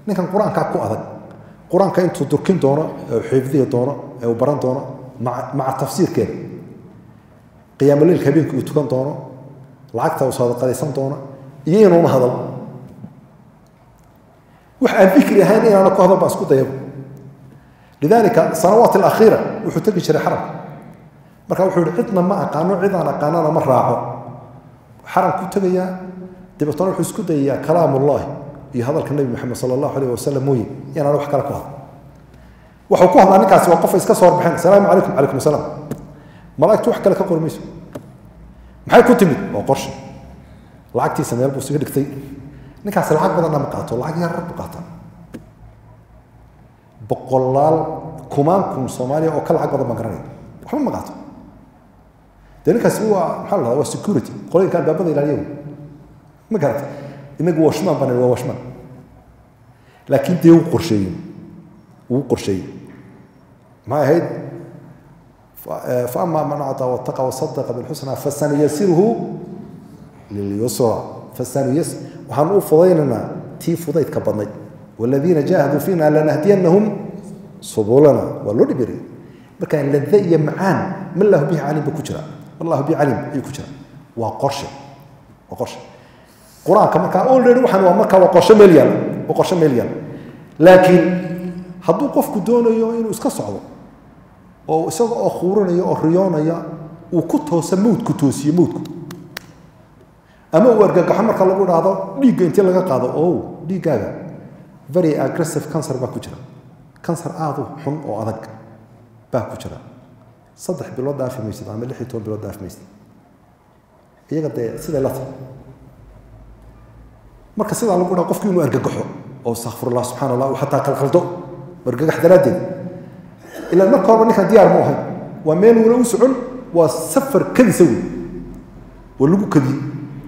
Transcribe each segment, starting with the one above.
ninkan qur-aankaa ku adag qur-aanka intuu durkin doono ee uu xifdihi doono ee uu baran doono maa maca tafsiirkeeda qiyaamolleilka habeenkii uu tukan doono lacagta uu sadaqadaysan doono iyo inuuna hadal wax aan fikri ahayn inaana ku hadal baa isku dayaba lidalika sanawaat alakhiira wuxuu tegi jiray xaramka marka wuxuu yihi cidna ma aqaano cidaan aqaanana ma raaco xaramkuu tegayaa dabeetana wuxuu isku dayayaa kalaam ullahi iyo hadalka nebi moxamed sala allahu alayh wasalam mooye inaan wax kale ku hadlo wuxuu ku hadlaa ninkaasi waa qofa iska soo horbaxeen asalaamu calaykum calaykum asalaam malaa'igtu wax kale ka qori mayso maxay ku timid waa qorshe lacagtiisa meel buu isaga dhigtay ninkaasi lacag badanna ma qaato lacag yar buu qaataa boqolaal kumaan kun soomaaliya oo ka lacag badan baan garanaya waxba ma qaato dee ninkaasi waa maxaa la dhahdaa waa security qolooyinka albaabada ilaaliya ma garata inagu washmaan baan waa washmaan laakiin dee wuu qorsheeyey wuu qorsheeyey maxay ahayd فأما من أعطى واتقى وصدق بالحسنى فسنيسره لليسرى فسنيسر وحن فضيلنا تي فضيت كبضني والذين جاهدوا فينا لنهدينهم سبلنا ولنبري marka lada iyo macaan ma lahu bihi calim ba ku jira wallahu bi calim ayuu ku jira waa qorshe waa qorshe qur-aanka markaa already waxaan waa markaa waa qorshe meel yaal waa qorshe meel yaal laakiin hadduu qofku doonayo inuu iska socdo oo isaga oo khuurinaya oo riyoonaya uu ku toosa mawdku toosiye mawdku ama uu argagaxo marka lagu dhahdo dhiigga intii laga qaado o dhiiggaaga very aggressive cancer baa ku jira cancer aada u xun oo adag baa ku jira saddex bilood dhaafi maysid ama lix iyo toban bilood dhaafi maysid iyaga dee siday la tahay marka sidaa lagu dhaha qofku inuu argagaxo oo astakfirullah subxana allah uu xataa qalqaldo argagax daraaddeed ilaan marka horeba ninkan diyaar mu ahay waa meel wula u socon waa safar kadisa wey waa lagu kadiyey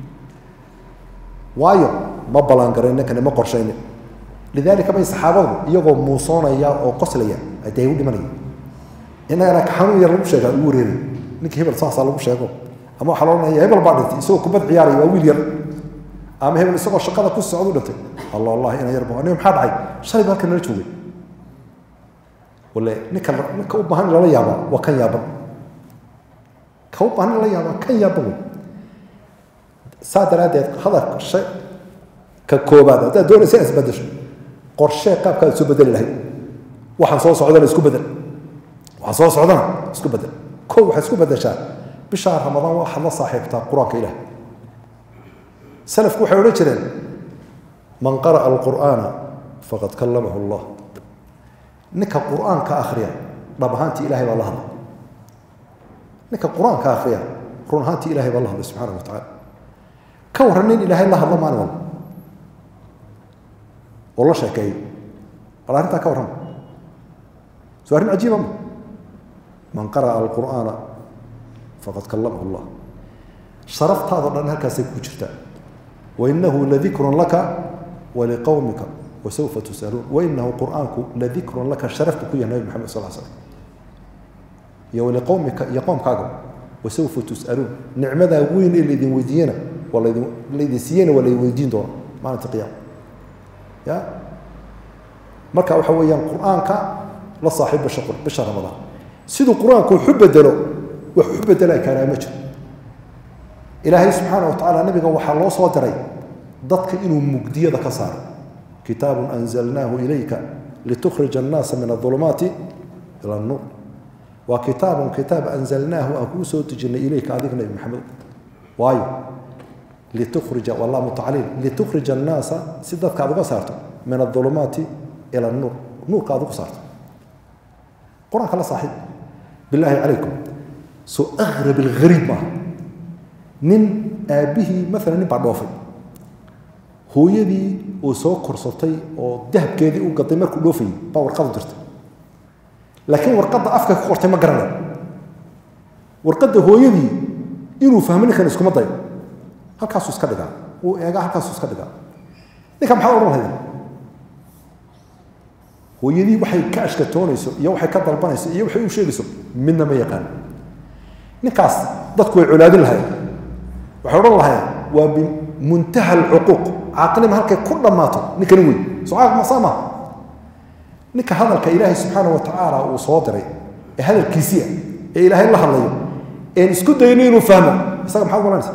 waayo ma ballaangarayn ninkani ma qorshaynin lidaalika bay saxaabadu iyagoo muusoonaya oo qoslaya dee u dhimanaya innagana xanuun yar lagu sheegaa ugu wareeray ninkii hebel saasaa lagu sheego ama waxaa loo odhanaya hebel baa dhintay isagoo kubad ciyaaraya waa wiil yar ama hebel isagoo shaqada ku socdu dhintay allah allah ina yar ba aniga maxaa dhacay shalay baa halkan nala joogay wale ninka ninka u baahan in lala yaabaa waa kan yaaban ka u baahan in lala yaabaa kan yaaban wey saa daraaddeed hadalka shay ka koobaad haddaad doonaysa inaad isbedesho qorshee qaabkaad soo bedeli lahayd waxaan soo socdana isku bedel waxaan soo socdana isku bedel kow waxaad isku bedeshaa bishaa ramadaan waxaad la saaxiibtaa qur-aanka ilaah salafku waxay odhan jireen man qara'a alqur'aana faqad kallamahu allah ninka qur-aanka akhriya dhab ahaantii ilahay baa la hadlay ninka qur-aanka akhriya run ahaantii ilahay baa la hadlay subxaana wa tacala ka warran nin ilaahay la hadlo maalin walba oo la sheekeeyo bal arrintaa ka warrama soo arrin cajiiba ma man qara'a alqur'aana faqad kallamahu allah sharaftaadoo dhan halkaasay ku jirtaa wainahu ladikrun laka waliqowmika wasawfa tusaluun wainahu qur'aanku ladikrun laka sharaf buu ku yahay nabi maxamed sal slam iyo waliqowmika iyo qoomkaaga wasawfa tus'aluun nicmadaa weyn ee laydin weydiiyena waa laydin laydin siiyena waa laydin weydiin doona maalinta qiyaama ya marka waxa weeyaan qur'aanka la saaxiib bisha bisha ramadaan siduu qur-aanku waxu bedelo wax u bedelaa kaanaa ma jiro ilaahay subxaana wa tacaala nabiga waxaa loo soo diray dadka inuu mugdiyada ka saaro kitaabun anzalnaahu ilayka litukhrija annaasa min adulumaati ila annuur waa kitaabun kitaab anzalnaahu aan kuu soo dejinay ilayka adiga nabi maxamed waayo litukhrija wallah mutacaliil litukhrija annaasa si dadka aad uga saarto min adulumaati ila annuur nuurka aad ugu saarto qur-aanka la saaxiib bilaahi calaykum soo agrab alghariib maaha nin aabbihii maalan nin baa dhoofay hooyadii uu soo korsatay oo dahabkeedii u gaday markuu dhoofayay baa warqadu dirtay laakiin warqadda afka ku qortay ma garanayo warqadda hooyadii inuu fahmo ninkan iskuma dayo halkaasuu iska dhigaa uu eegaa halkaasuu iska dhigaa ninka maxaad odhan lahayd hooyadii waxay ka ashkatoonayso iyo waxay ka dalbanayso iyo waxay u sheegayso midna ma yaqaan ninkaas dadku way colaadin lahayen waxay odhan lahayen waa muntaha alcuquuq caaqnima halkay ku dhammaato ninkani wey soo caaq masaa maaha ninka hadalka ilaahay subxaana wa tacaala uu soo diray ee hadalkiisiia ee ilaahay la hadlayo een isku dayno inuu fahmo isaga maxaad malanaysa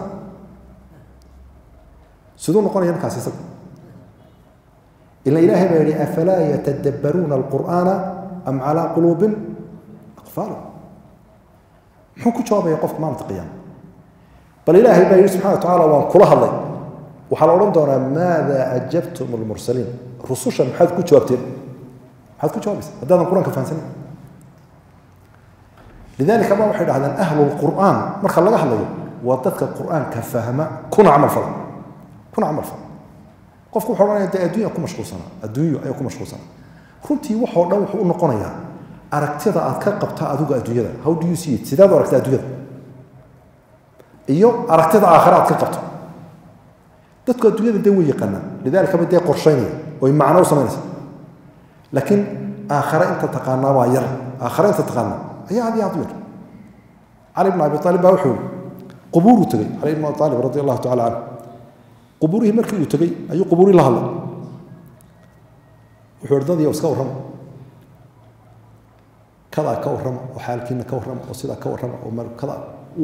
siduu noqonaya ninkaas isaga ila ilaahay baa yihi afalaa yatadabbaruuna alqur'aana am calaa quluubin aqfaalu muxuu ku jawaabaya qofka maalinta qiyaama bal ilaahay baa yihi subxana wa tacala waan kula hadlay waxaa la odhan doonaa maada ajabtum almursaliin rusushan maxaad ku jawaabteen maxaad ku jawaabaysa haddaadan qur-aanka fahansanin lidalika ma waxay dhahdeen ahlu lqur'aan marka laga hadlayo waa dadka qur'aanka fahma kuna camal fala kuna camal fala qofku wuxuu odhanaya dee adduunya ku mashquulsanaa adduunyo ayaa ku mashquulsanaa runtii waxoo dhan wuxuu u noqonayaa aragtida aad ka qabta adigu adduunyada how do you see it sidaad u aragta adduunyada iyo aragtida aakhira aad ka qabto dadku adduunyada dee way yaqaanaan lidalika ba dee qorshaynaya oy macno u samaynaysa laakiin aakhare inta taqaanaa waa yar aakhare inta taqaanaa ayaa aad iyo aad u yar cali bn abi aalib baa wuxuu qubuuruu tegey cali bn abi aalib radi allahu tacala canhu qubuurihii markii uu tegey ayuu qubuurihii la hadlay wuxuu ihi dadii iska warrama kadaa ka warrama oo xaalkiina ka warrama oo sidaa ka warrama oo kada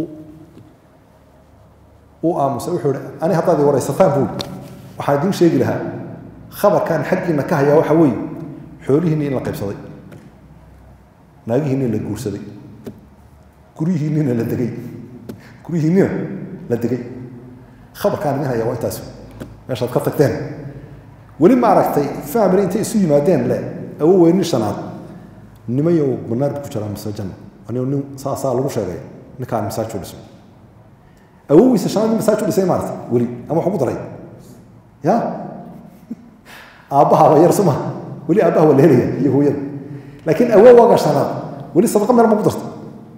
uu aamusay wuxuu ihi ani haddaad i waraysataan buu waxaan idiin sheegi lahaa khabarkan xaggiina ka hayaa waxa weeye xoolihiinni in la qaybsaday naagihiinni la guursaday guryihiinnina la degay guryihiinnina la degay khabarkaan idin hayaa waa intaas meeshaad ka tagteen weli ma aragtay family intay isu yimaadeen le awo weynin shanaad nimayow banaar bu ku jiraa mise janno anigo nin saasaa lagu sheegay ninkaan masaaj u dhisay awowiisa shanaad nin masaaj u dhisay maarata weli ama waxu ku daray ya aabbaha waa yar suma weli aabbaha waa la helaya iyo hooyada laakiin awowaaga shanaad weli sadaqa meel ma ku darta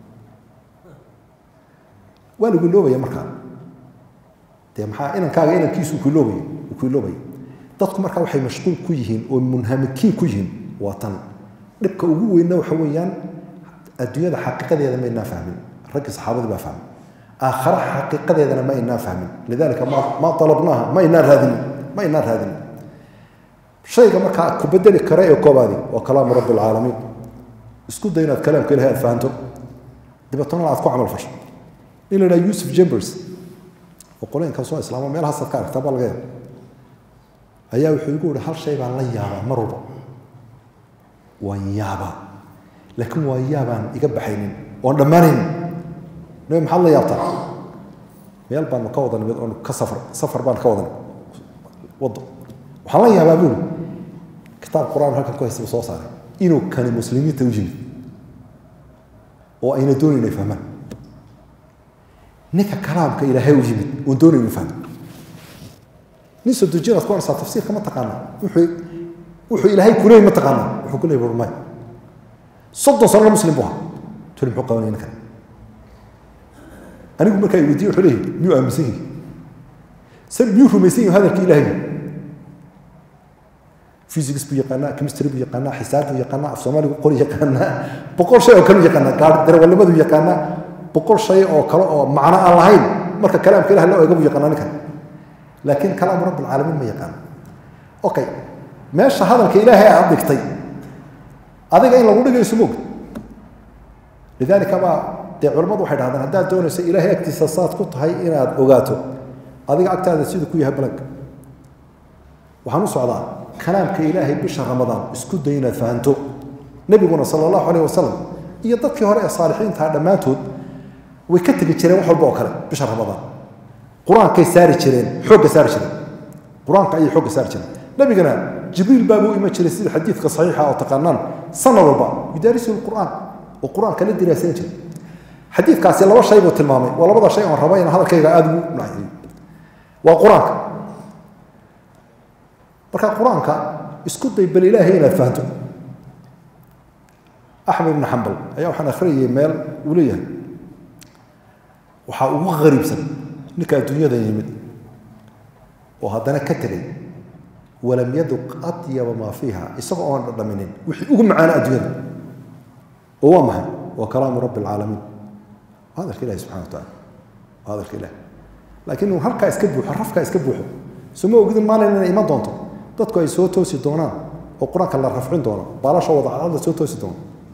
waa lagu iloobaya markaa dee maxaa inankaaga inankiisu kuiloobaya uu ku iloobaya dadku markaa waxay mashquul ku yihiin oo munhamikiin ku yihiin waa tan dhibka ugu weynna waxa weeyaan adduunyada xaqiiqadeeda ma inaa fahmin raggii saxaabadii baa fahmay aakhara xaqiiqadeedana ma inaa fahmin lidalika ma ma alabnaaha ma inaa raadinin ma inaa raadinin shayga markaa ku bedeli kara ee koobaadi waa kalaamu rabbi alcaalamiin isku day inaad kalaamka ilahay aad fahanto dabeetana aad ku camal fasho in la idhaha yusuf jambers oo qoleenka soo islaamo meelahaasaad ka aragtaa baa laga yaaba ayaa wuxuu igu yihi hal shay baan la yaabaa mar walba waan yaabaa laakiin waa yaabaan iga baxaynin oon dhammaanaynin nabi maxaad la yaabtaa meel baanu ka wada nimid oonu ka safar safar baan ka wada nimid waddo waxaan la yaabaa buuli kitaab qur-aan halkan ku haysta buu soo saaray inuu kani muslimiinta u yimid oo ayna doonayn inay fahmaan ninka kalaamka ilaahay u yimid oon doonayn inuu fahmo nin soo dejinaad ku arsaa tafsiirka ma taqaana wuxuu wuxuu ilaahay kuleeyay ma taqaana wuxuu ku leeyay burmay soddon sanona muslim buu ahaa tuli muxuu qabanaya ninkan anigu markaa i weydiye wuxuu leeyahay miyuu aaminsan yahay se miyuu rumaysan yahay hadalkii ilaahay physics buu yaqaanaa chemistry buu yaqaanaa xisaab buu yaqaanaa af soomaaligu qori yaqaanaa boqol shay oo kale u yaqaanaa gaar darawalnimadu yaqaanaa boqol shay oo kale oo macno aan lahayn marka kalaamka ilaah loo eego buu yaqaanaa ninkan laakiin kalaamu rabbi alcaalamiin ma yaqaano okay meesha hadalka ilaahay aad dhigtay adiga in lagu dhigayso moog lidalika baa dee culamadu waxay dhahdaan haddaad doonayso ilaahay agtiisa saad ku tahay inaad ogaato adiga agtaada siduu ku yahay balanka waxaan u socdaa kalaamka ilaahay bisha ramadaan isku day inaad fahanto nebiguna sala allahu alayh wasalam iyo dadkii hore ee saalixiintaha dhammaantood way ka tegi jireen wax walba oo kale bisha ramadaan qur-aankay saari jireen xoogga saari jireen qur-aanka ayay xoogga saari jireen nabigana jibriil baabuu iman jiray sida xadiidka saxiixa oo taqaanaan sanad walba yudaarisu lqur'aan oo qur-aanka la diraasayn jiray xadiidkaasi laba shay buu tilmaamay waa labada shay oon raba inaan hadalkayga aada ugu naxiyey waa qur-aanka marka qur-aanka isku day bal ilaahay inaad fahanto axmed ibn xambal ayaa waxaan akhriyayay meel uu leeyahay waxaa ugu qariibsan ninka adduunyada yimid oo haddana ka tegay walam yaduq atyaba maa fiiha isagoo oon dhadhaminin wixii ugu macaana adduunyada oo waa maxay waa kalaamu rabbi alcaalamiin waa hadalka ilahi subxana wa tacala waa hadalka ilahi laakiin uu halkaa iska buuxo rafkaa iska buuxo soma ogidin maalin inay iman doonto dadku ay soo toosi doonaan oo qur-aanka la rafcin doono baalasha wadacadada soo toosi doono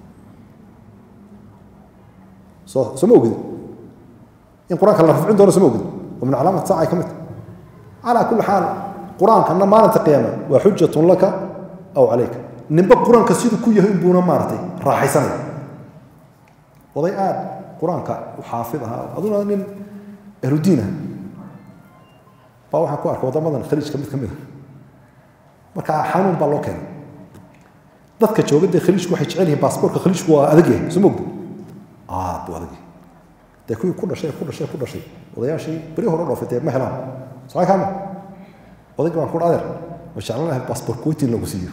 soo soma ogidin in qur-aanka la rafcin doono soma ogidin oo min calaamat saaca ay ka mid tahay calaa kulli xaal qur-aankana maalinta qiyaama waa xujatun laka aw calayka ninba qur-aanka siduu ku yahay inbuuna maaragtay raaxaysanaya oday aad qur-aanka u xaafid ahaa aduna nin ahludiin ah baa waxaan ku arkay waddamadan khaliijka mid ka mid a marka xanuun baa loo keenay dadka jooga dee khaliijku waxay jecel yihiin baasaboorka khaliijku waa adag yahay soo mogda aad buu adag yahay dee kuwii ku dhashay ku dhashay ku dhashay odayaashii beri hore dhoofay dee ma helaan socay kaama odayga baan ku adeer ma jeclan lahay baasaboor kuwaitin lagu siiyo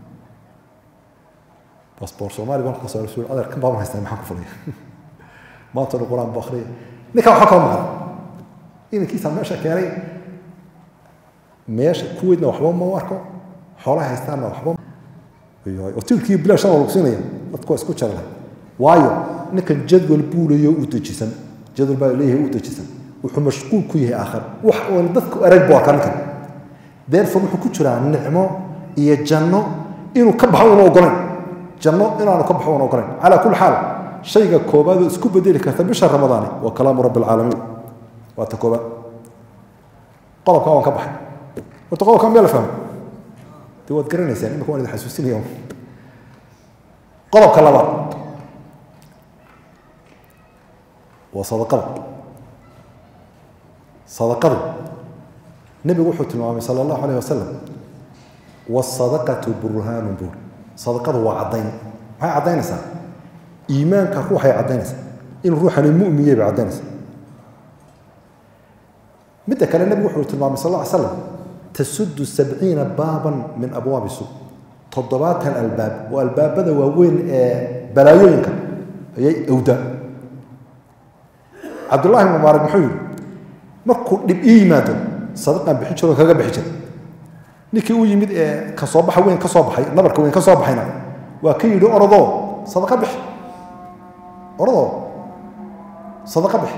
baasaboor soomaali baan kasoo rasuul adeer kan baaban haystaa maxaan ku falaya maanta dhan qur-aan buu akhriya ninkaa waxaa kala maqan inankiisa meesha keenay meesha kuweydna waxba ma arko xoolaha haystaanna waxba otilkii bilaash lagu siinaya dadku waa isku jara waayo ninkan jadwal buu leeyahay u dejisan jadwal baa leeyahay u dejisan wuxuu mashquul ku yahay aakhir wax oon dadku arag buu arkaa ninkan therefore wuxuu ku jiraa nicmo iyo janno inuu ka baxo una ogolayn janno inaanu ka baxo una ogolayn calaa kulli xaal shayga koobaad oo isku bedeli karta bisha ramadaani waa kalaamu rabbi alcaalamiin waa ta koobaad qodobka waan ka baxay horta qodobka miyaa la fahmay dee waad garanaysaan imika waan idin xasuusinaya qodobka labaad waa sadaqada sadaqadu nebigu wuxuu tilmaamay sala allahu alayh wasalam waasadaqatu burhaanun buur sadaqadu waa caddayn maxay caddaynaysaa iimaanka ruuxay caddaynaysaa in ruuxani mu'miyey bay caddaynaysaa midda kale nebigu wuxuu tilmaamay sal lla ly slam tasudu sabciina baaban min abwaabi suuq toddobaatan albaab oo albaabada waaweyn ee balaayooyinka ayay awdaa cabdullahi ibn mubaarak muxuu yidhi markuu dhib ii yimaado sadaqaan bixin jiro kaga bixi jira ninkii u yimid ee ka soo baxa weyn ka soo baxay nabarka weyn ka soo baxayna waa ka yidhi orodoo sadaqa bixi orodoo sadaqa bixi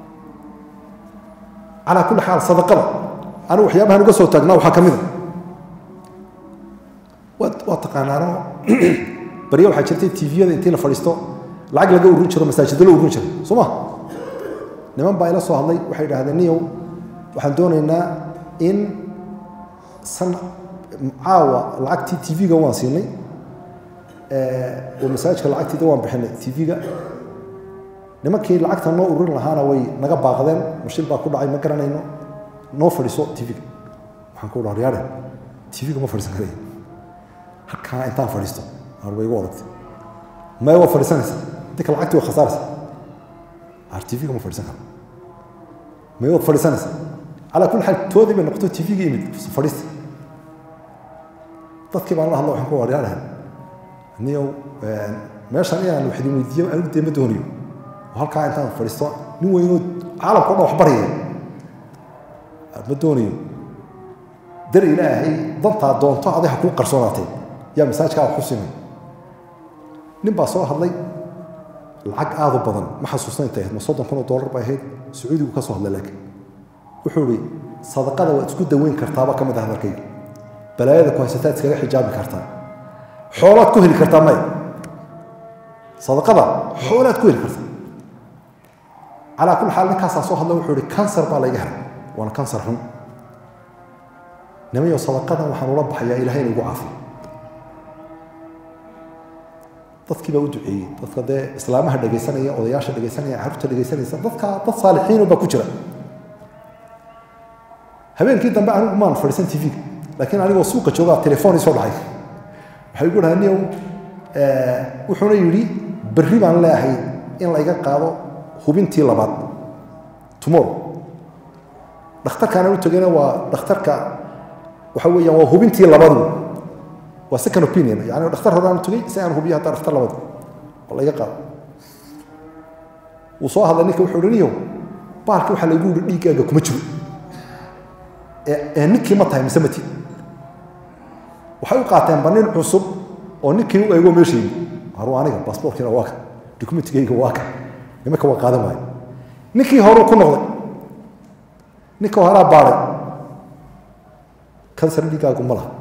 calaa kulli xaal sadaqada anigu waxyaabahan uga soo taagnaa waxaa ka mid a waa waa taqaanaano barya waxaa jirtay tviyada intii la fadhiisto lacag laga urin jiro masaajidda la urin jiro soo ma niman baa ila soo hadlay waxay idhahdeen niyow waxaan doonaynaa in san caawa lacagtii tv-ga waan siinay oo masaajidka lacagtiida waan bixinay tv-ga nimankii lacagta noo ururin lahaana way naga baaqdeen mashil baa ku dhacay ma garanayno noo fadhiiso tv-ga waxaan ku dhaha yaare tv-ga ma fadhiisan karaya halkaa intaan fadhiisto ar way igu adagtay maya waa fadhiisanaysa dinka lacagtii waa khasaaraysa ar tv-ga ma fadhiisan karo maya waad fadhiisanaysa calaa kulli xaal toodii bay noqoto tv-ga imid fadhiista dadkii baan la hadlo waxaan ku dhaha yaare niyow meeshan inaan wax idin weydiiyo anigu dee ma doonayo oo halkaa intaan fadhiisto nin weynoo caalamka o dhan wax baraya ma doonayo dar ilaahay dantaa doonto aday ha kuu qarsoonaatay yaa masaajkaa wax ku simay nin baa soo hadlay lacag aadu badan ma xasuusna intay ahayd ma soddon kun oo dollar bay ahayd sacuudigu ka soo hadlay laakiin wuxuu ihi sadaqada waad isku daweyn kartaaba ka mid ah hadalkayga balaayada ku haysataad iskaga xijaabi kartaa xoolaad ku heli kartaa maya sadaqada xoolaad ku heli kartaa calaa kulli xaal ninkaasaa soo hadla wuxuu ihi kansar baa layga helay waana kansar xun nimayo sadaqadan waxaan ula baxayaa ilahay ina igu caafiyo dadkii baa u duceeyey dadka dee islaamaha dhegaysanaya odayaasha dhegaysanaya carruurta dhegaysanaysa dadka dad saalixiino baa ku jira habeenkii dambe anigu maan fadhiisan tv-ga laakiin anigoo suuqa joogaa telefoon ii soo dhacay waxay igu dhahay niyow wuxuuna yidhi berri baan leeahay in layga qaado hubintii labaad tomorrow dhakhtarkaana u tegayna waa dhakhtarka waxa weeyaan waa hubintii labadu waa second opinion yani dhakhtar horaan tegay si aan hubiyo hadda dhakhtar labadu oo layga qaado wuu soo hadlay ninka wuxuu niyow baalki waxaa laygu yihi dhiiggaaga kuma jiro ee ninkii ma tahay mise mati waxay u qaateenba nin cusub oo ninkii u eego meesha yimi haru aniga baasboorkiina waa ka dokumentigayga waa ka nimanka waa qaadan waayo ninkii horuu ku noqday ninka horaa baaday kansar dhiigaagu ma laha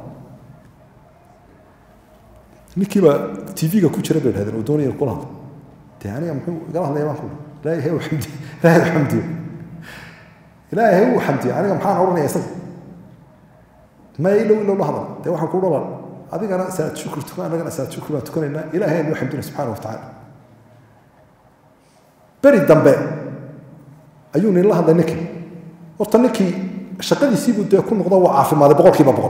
ninkiibaa tv-ga ku jira bay dhahdeen oo doonaya kula hadlo dee aniga muxuu igala hadlaya baan ku ilaahay u xamdiyo ilaahay u xamdiyo ilaahay u xamdiyo aniga maxaan odhanaya isaga ma ilow ilow la hadal dee waxaan ku dhalal adigana salaad shukr tukan annagana salaad shukr baan tukanaynaa ilaahay aynu xamdina subxaana wa tacaala beri dambe ayuu nin la hadlay ninkii horta ninkii shaqadiisiibuu dee ku noqdo waa caafimaaday boqolkiiba boqol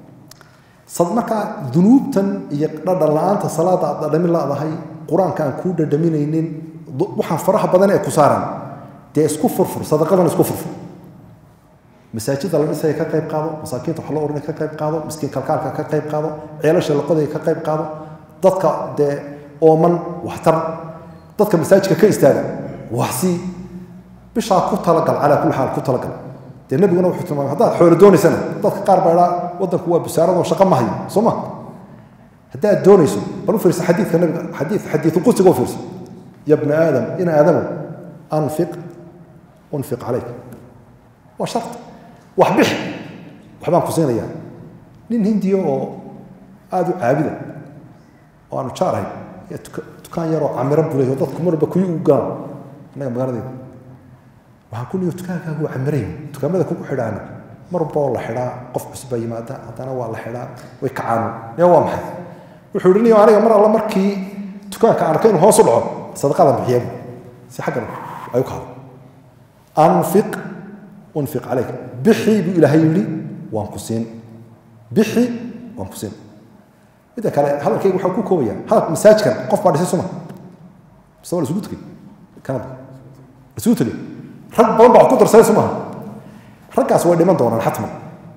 sad markaa dunuubtan iyo dhadhan la-aanta salaada aad dhadhamin laadahay qur-aanka aan kuu dhadhaminaynin waxaan faraha badan ee ku saaran dee isku furfur sadaqadan isku furfur masaajida la dhisaya ka qayb qaado masaakiinta wax loo oranaya ka qayb qaado miskiin kalkaalka ka qayb qaado ceelasha la qodaya ka qayb qaado dadka dee ooman waxtar dadka masaajidka ka istaaga waxsii bishaa ku talagal calaa kulli xaal ku talagal dee nabiguna wuxuu tilmaamay haddaad xoolo doonaysana dadka qaar baa idhaa waddanku waa busaaradoo shaqo ma hayo soo ma haddaad doonayso bal u fiirsa xadiidka nabiga xadiid xadiidu qudsiga u fiirso ya bna aadam in aadamow anfiq unfiq calayk waa shart wax bixi waxbaan ku siinayaa nin hindiya oo aada u caabida oo aanu jaarahay yaa dukaan yaroo camiro bulay oo dadku marba kuyi ugu galaan annaga magaaladeeda waxaan ku niyo dukaankaagu waa camiray dukaamada kugu xidhaana marba oo la xidhaa qof cusub baa yimaada haddana waa la xidhaa way kacaanu niyo waa maxay wuxuu ihi niyo aniga mar alla markii dukaanka aan arkay inuu hoos u dhaco sadaqadan bixiyabu si xaggan ay u kahdo anfiq unfiq calayk bixi buu ilaahay yidhi waan ku siin bixi waan ku siin midda kale hadalkayga waxaa ku koobaya hadal masaajkan qof baa dhisay suma mise waa la isugu tegey kanada la isugu tegey rag badan baa wax ku darsaday sumaha raggaas way dhiman doonaan xatman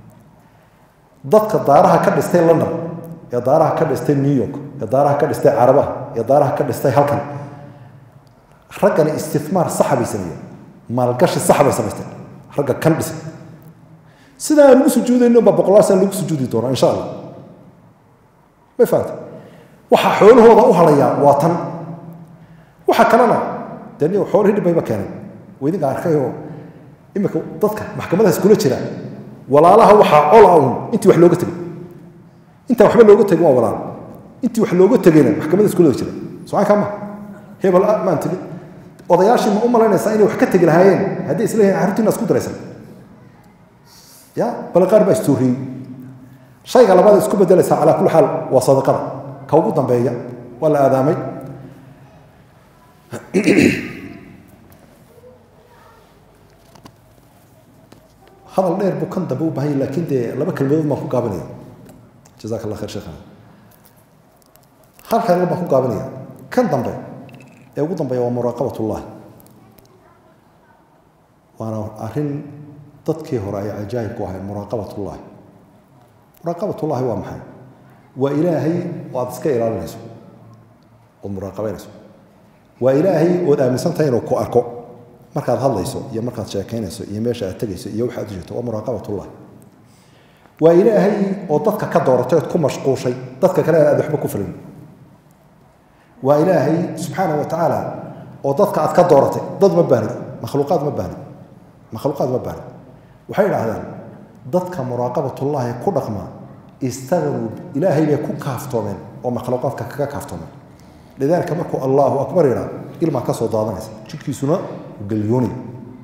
dadka daaraha ka dhistay london ee daaraha ka dhistay new york ee daaraha ka dhistay carabaha ee daaraha ka dhistay halkan raggani istifmaar saxa bay sameeyeen maalgashi saxa bay samaysteen ragga kan dhisay sidaa aan ugu sujuudayno baa boqolaal sana lagu sujuudi doonaa insha allah may fahamtay waxaa xoolahooda u halayaa waa tan waxa kalena dee niyo xoolihii dhibayba keenay idinka arkayoo imika dadka maxkamadahaas kula jira walaalaha waxaa cola un intii wax looga tegay intaan waxba looga tegin waa walaal intii wax looga tegayna maxkamadaas kula jira socankaa ma hebel maan tigi odayaashii ma u malaynaysaa inay wax ka tegi lahaayeen haddii isleeyihin carruurtiina isku daraysan ya bale qaar baa istuuriyey shayga labaad isku bedelaysaa calaa kulli xaal waa sadaqada ka ugu dambeeya waa la aadaamay hadal dheer buu kan dambe u bahan yahy lakin dee laba kelmadood baan ku gaabinaya jazaka allah khayr sheekhana hal kelmad baan ku gaabinaya kan dambe ee ugu dambeeya waa muraaqabat ullahi waana arrin dadkii hore ay cajaayib ku ahayd muraaqabat ullahi muraaqabat ullahi waa maxay waa ilaahay oo aad iska ilaalinayso ood muraaqabaynayso waa ilaahay ood aaminsan tahay inuu ku arko markaad hadlayso iyo markaad sheekaynayso iyo meesha aad tegayso iyo waxaad u jirto waa muraaqabatullah waa ilaahay oo dadka ka dooratay ood ku mashquushay dadka kale aad waxba ku filin waa ilaahay subxaana wa tacaala oo dadka aad ka dooratay dad ma bahnid makhluuqaad ma bahnid makhluuqaad ma bahnid waxay idhaahdaan dadka muraaqabatullaahi ku dhaqma istaqnuu ilaahay bay ku kaaftoomeen oo makhluuqaadka kaga kaaftoomeen lidaalika markuu allahu akbar yidhaa ilmaa ka soo daadanaysa jidhkiisuna galyoonaya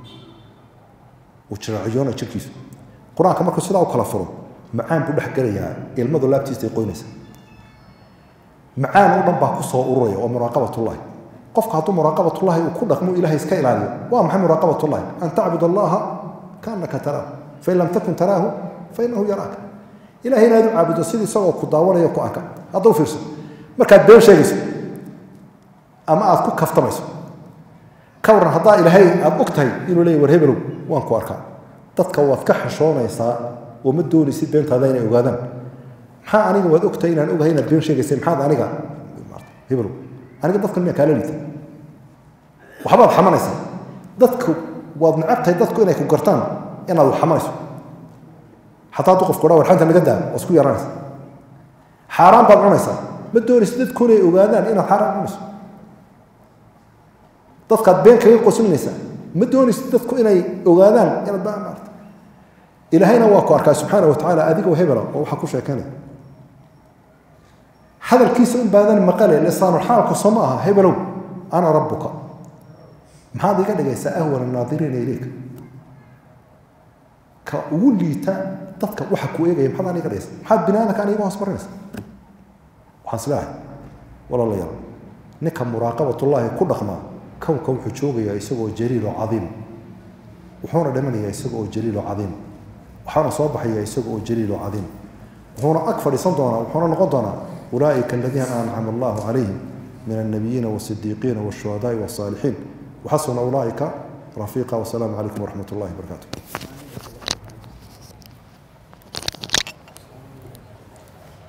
uu jiraaciyoonaya jidhkiisu qur-aanka markuu sidaa u kala furo macaan buu dhex gelayaa ilmadu laabtiisa ay qoynaysa macaan oo dhan baa ku soo ururaya oo muraaqabatullahi qofka hadduu muraaqabatullahi uu ku dhaqmo ilahay iska ilaaliyo waa maxay muraaqabatullahi an tacbud allaha kaannaka taraahu fain lam takun taraahu fainahu yaraaka ilahay inaad u caabudo sidii isagoo ku daawanaya ku arka hadda u fiirso markaad been sheegayso ama aad ku kaftamayso ka waran haddaa ilaahay aad og tahay inuu leeya war hebelow waan ku arkaa dadka waad ka xashoonaysaa oo ma doonaysid beentaada inay ogaadaan maxaa aniga waad ogtahay inaan ogahay inaad been sheegaysay maxaad aniga hebelow aniga dadkan miyaa kaala liita waxbaad xamanaysaa dadku waad necab tahay dadku inay ku gartaan inaad wax xamanayso xataa hadduu qofku dhaa warxanta naga daa waa isku yaranaysa xaaraan baad cunaysaa ma doonaysid dadku inay ogaadaan inaad xaaraan cunayso dadkaad been kaga qosinaysaa ma doonaysid dadku inay ogaadaan inaad ba maarta ilaahayna waa ku arkaa subxaana wa tacaala adigoo hebela oo waxaa ku sheekanaya hadalkiisa un baadan maqale lisaanulxaalku soo ma aha hebelow ana rabbuka maxaad iga dhigaysaa ahwana naadiriina ileyka ka ugu liita dadka waxa ku eegaya maxaad aan iga dhigaysa maxaad bini aadamka aan iga hoos marinaysa waxaan isleehay walaalayaal ninka muraaqabatullaahi ku dhaqmaa kownka wuxuu joogayaa isagoo jaliil oo cadiim wuxuuna dhimanayaa isaga oo jaliil oo cadiim waxaana soo baxaya isaga oo jaliil oo cadiim wuxuuna ag fadhiisan doonaa wuxuuna noqon doonaa ulaaئika aladiina ancama allahu calayhim min الnabiyiina والصidiiqiina والshuhadaai والصaalixiin waxasuna ulaaئika rafiiqa wasalaamu calaykum waraxmat اllahi وbarakatu